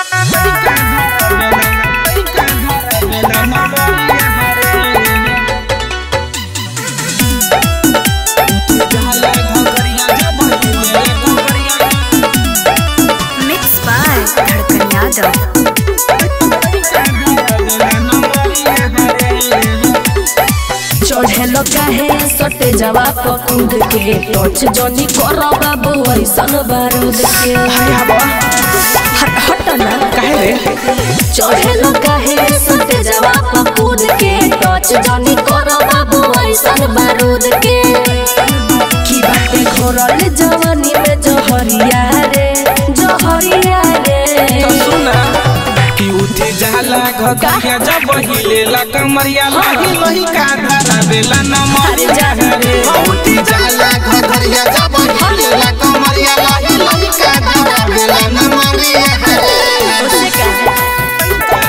Mixed by Dhadkan Yadav. चढ़ेलो काहे सटे जवा पकुंद के टच जनी कर बाबू ऐसन बारूद के हट हट ना चढ़ेलो काहे सटे जवा पकुंद के टच जनी कर बाबू ऐसन बारूद के की बाटे घोरल जवानी में जहरिया रे जहरिया रे कि उठे जाला घटिया जब हिलेला कमरिया लही लही का धारा बेला नमरिया रे उठी जाला घघरिया जब हिलेला कमरिया लही लही का धारा बेला नमरिया उससे का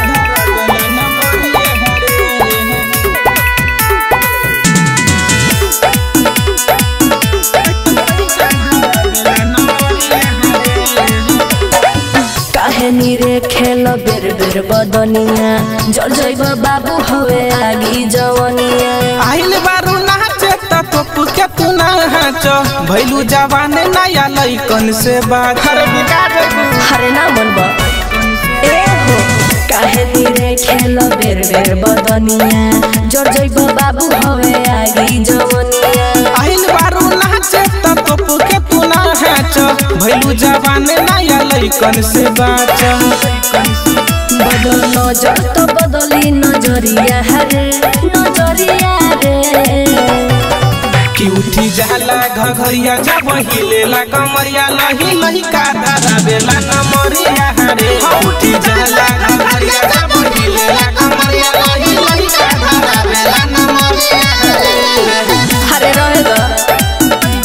काहे नीरे खेल बेर बेर बदनिया जल जैब बाबू हवे आगी जवनिया आइल बारू नाचे त तो के तू ना हाच भैलू जवान नया लइकन से बात हर बिगाड़ हरे ना मन बा ए हो काहे नीरे खेल बेर बेर बदनिया जल जैब बाबू हवे आगी जवनिया आइल बारू नाचे त तो के तू ना हाच भैलू जवान नया लइकन से बात बदल नजर तो बदली नजरिया रे नजरिया रे कि उठी जाला घघरिया जब हिलेला कमरिया लही लही का धारा बेला नमरिया रे उठी जाला घघरिया जब हिलेला कमरिया लही लही का धारा बेला नमरिया हरे रहेगा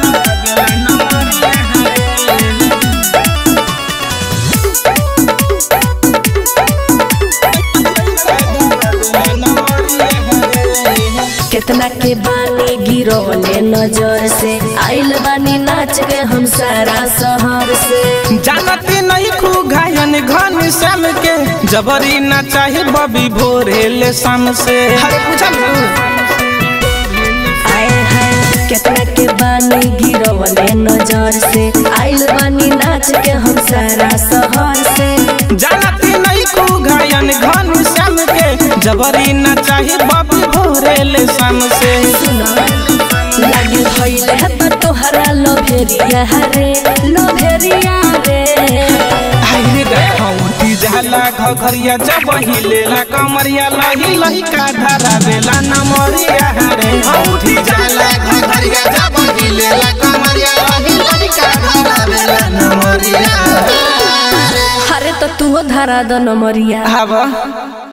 कितना के बानी गिरोले नजर से आइल बानी नाच के हम सारा शहर से जानती नहीं खू घायन घन श्याम के जबरी ना चाहे बबी भोरे ले शाम से हरे पूछल आए हैं कितना के बानी गिरोले नजर से आइल बानी नाच के हम सारा शहर से जानती नहीं खू घायन घन श्याम के जबरी ना चाहे बबी भोरे ले शाम से सुनो लागे भइल है तो तोहरा लोभेरिया रे लोभेरिया रे आइले देखा उठी जाला घघरिया जब हिलेला कमरिया लही लही का धारा बेला नमरिया रे उठी जाला घघरिया जब हिलेला कमरिया लही लही का धारा बेला नमरिया अरे तो तू धरा द नमरिया हवा